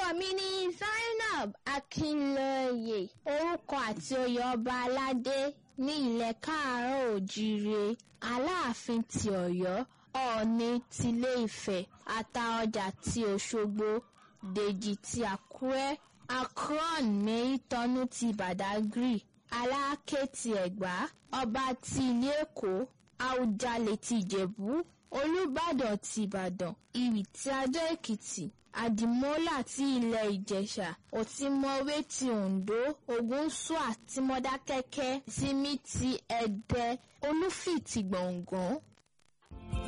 mi ni Zainab Akínlóye orúkọ àti oyè ọba aládé ní ilẹ̀ káàárọ̀ òjíire aláàfin ti ọ̀yọ́ ọ̀ọ̀ni tilé ifẹ̀ àtaọjà ti òṣogbo dèjì ti àkúrẹ́ akron mẹ́ìtọ́nú ti badagry aláké ti ẹ̀gbá ọba ti ilé èkó àwùjalè ti ìjẹ̀bú olùbàdàn ti ìbàdàn ìrì ti adó èkìtì àdìmọ́là ti ilẹ̀ ìjẹ̀ṣà òtímọ̀wé ti oǹdó ògúnṣúà ti mọ́dákẹ́kẹ́ tìmí ti ẹ̀dẹ́ olúfì ti gbọ̀ngàn